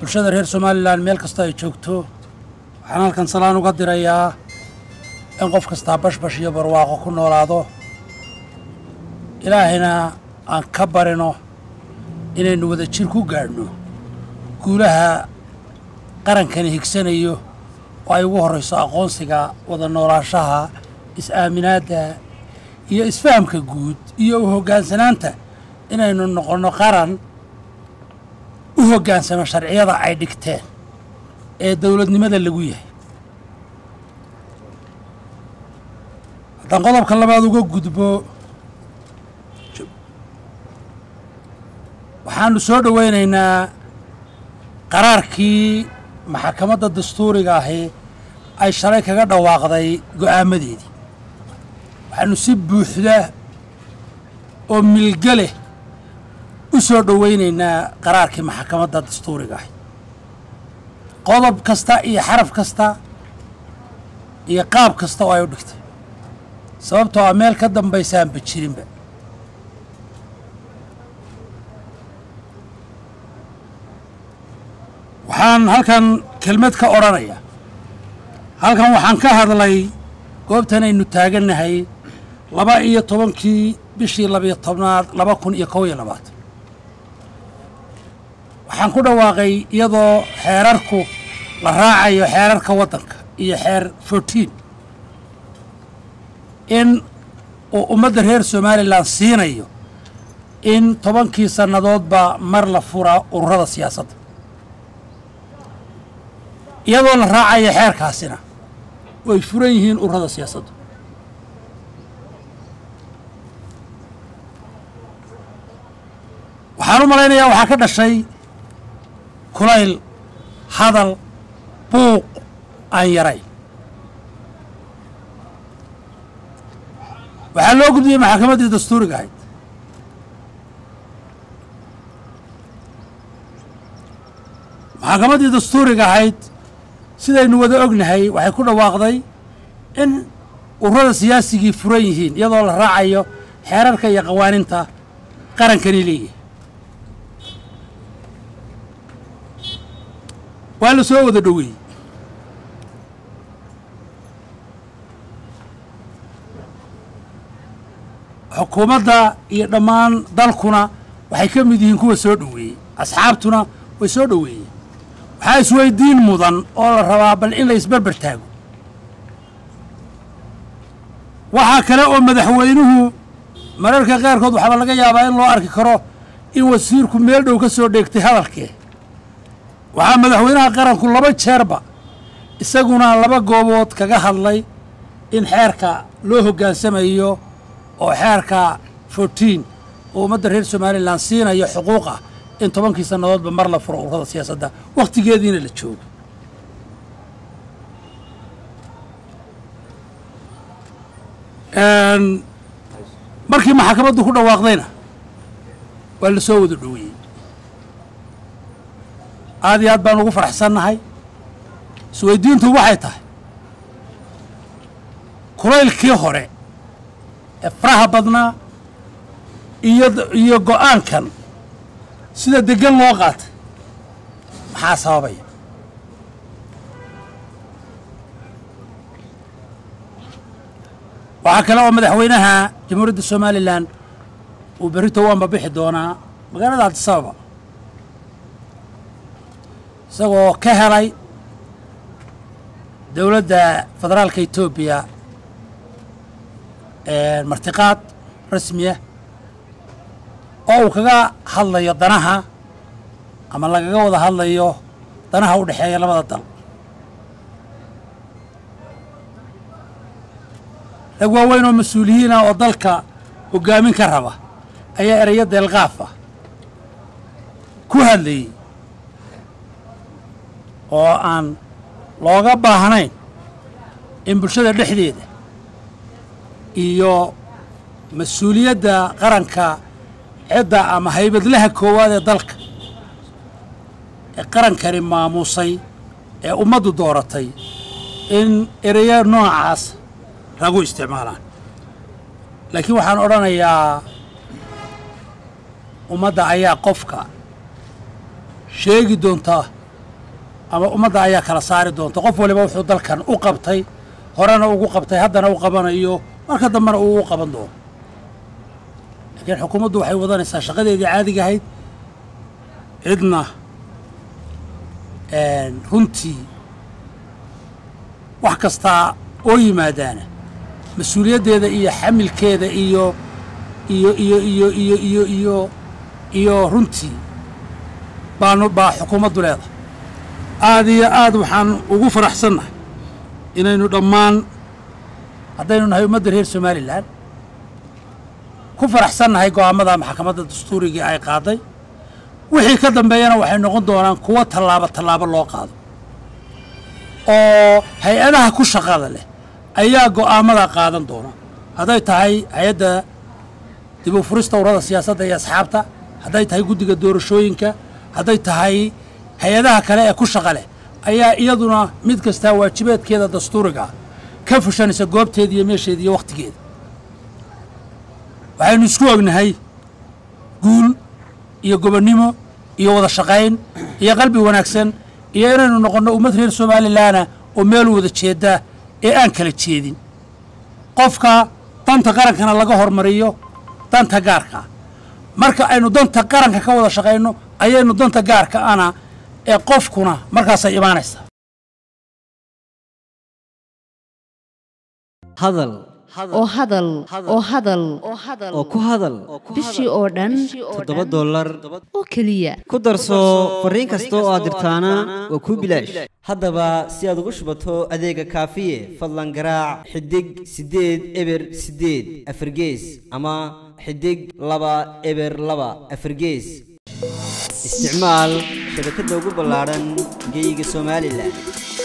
bulshada reer somalilan meel kastoo ay joogto waxaan halkan salaan uga dirayaa in qof kastaa bashbash iyo barwaaqo ku noolaado ilaahayna aan ka barino inaynu wada jir ku gaadhno guulaha qarankani higsanayo oo ay ugu horrayso aqoonsiga wada noolaanshaha is-aaminaadda iyo isfahamka guud iyo u hoggaansanaanta inaynu noqonno qaran u hoggaansamo sharciyada ay dhigteen ee dowladnimada lagu yahay haddaan qodobka labaad uga gudbo waxaanu soo dhowaynaynaa qaraarkii maxakamadda dastuuriga ahi ay shalay kaga dhawaaqday go'aamadeedii waxaanu si buuxda oo milge leh u soo dhowaynaynaa qaraarkii maxakamadda dastuuriga ahi qodob kasta iyo xaraf kasta iyo qaab kasta oo ay u dhigtay sababtoo a meel ka dambaysaanba jirinba waxaan halkan kelmad ka odhanayaa halkan waxaan ka hadlay goobtan aynu taagannahay laba iyo tobankii bishii labiyo tobnaad laba kun iyo kow iyo labaatan waxaan ku dhawaaqay iyadoo xeerarku la raacayo xeerarka waddanka iyo xeer fourtiin in uu ummadda reer somalilan siinayo in tobankii sannadoodba mar la fura ururada siyaasadda iyadoo la raacayo xeerkaasina way furan yihiin ururada siyaasaddu waxaan u malaynayaa waxaa ka dhashay kulayl hadal buuq aan yarayn waxaa loo gudbiyey maxakamaddii dastuuriga ahayd maxakamaddii dastuuriga ahayd sidaynu wada ognahay waxay ku dhawaaqday in ururada siyaasigii furan yihiin iyadoo la raacayo xeerarka iyo qawaaninta qarankani leeyahay waa la soo wada dhoweeyey xukuumadda iyo dhammaan dalkuna waxay ka mid yihiin kuwa soo dhoweeyey asxaabtuna way soo dhoweeyeen waxaa isweydiin mudan oo la rabaa bal in la isberber taago waxaa kale oo madaxweynuhu mararka qaarkood waxaaba laga yaabaa in loo arki karo in wasiirku meel dhow ka soo dheegtay hadalkee waxaa madaxweynaha qaranku laba jeerba isaguna laba goobood kaga hadlay in xeerka loo hoggaansamayo oo xeerka fourtiin oo ummadda reer somalilan siinayo xuquuqa in tobankii sannadoodba mar la furo ururada siyaasadda wakhtigeediina la joogo markii maxakamaddu ku dhawaaqdayna waa la soo wada dhoweeyey aad iyo aad baan ugu faraxsannahay isweydiintu waxay tahay kulaylkii hore ee faraha badnaa iyo iyo go'aankan sida deggan loo qaatay maxaa sababaya waxaa kale oo madaxweynaha jamhuuriyadda somalilan uu berrito u ambabixi doonaa magaalada cabdisababa isagoo ka helay dowladda federaalka etoobiya martiqaad rasmiya oo uu kaga hadlayo danaha ama lagaga wada hadlayo danaha u dhexeeya labada dal rag waaweyn oo mas-uuliyiin ah oo dalka hoggaamin ka raba ayaa ereyo deelqaaf ah ku hadlayey oo aan looga baahnayn in bulshada dhexdeeda iyo mas-uuliyadda qaranka cidda ama haybadlaha koowaad ee dalka ee qarankani maamuusay ee ummaddu dooratay in ereyo noocaas lagu isticmaalaan laakiin waxaan odhanayaa ummadda ayaa qofka sheegi doonta ama ummadda ayaa kala saari doonta qof waliba wuxuu dalkan u qabtay horena ugu qabtay haddana u qabanayo marka dambena uu u qaban doono laakiin xukuumaddu waxay wadanaysaa shaqadeedii caadiga ahayd cidna runtii wax kastaa oo yimaadaana mas-uuliyaddeeda iyo xamilkeeda iyo iyo iyo iyo iyo iyo iyo iyo runtii baanu baa xukuumaddu leedahay aada iyo aad waxaan ugu faraxsannahay inaynu dhammaan haddaynu nahay ummadda reer somalilan ku faraxsannahay go'aamada maxkamadda dastuurigii ay qaaday wixii ka dambeeyana waxay noqon doonaan kuwo tallaabo tallaabo loo qaado oo hay-adaha ku shaqada leh ayaa go'aamada qaadan doona hadday tahay hay-adda dib u furista urada siyaasadda iyo asxaabta hadday tahay guddiga doorashooyinka hadday tahay hay-adaha kale ee ku shaqa leh ayaa iyaduna mid kastaa waajibaadkeeda dastuuriga ka fushanaysa goobteeda iyo meesheeda iyo wakhtigeeda waxaynu isku ognahay guul iyo gobonnimo iyo wada shaqayn iyo qalbi wanaagsan iyo inaynu noqonno ummad reer somalilaana oo meel wada jeedda ee aan kala jeedin qofka danta qarankana laga hormariyo danta gaarka marka aynu danta qaranka ka wada shaqayno ayaynu danta gaarka ana ee qofkuna markaasay imaanaysaa hadal oo hadal oo hadal oo ku hadal bishii oo dhan toddoba dollar oo keliya ku darso fariin kasta oo aad dirtaana waa kuu bilaash haddaba si aad ugu shubato adeega kaafiye fadlan garaac xidig siddeed eber siddeed afargees ama xidig laba eber laba afargees isticmaal shabakadda ugu ballaadhan geyga somalilan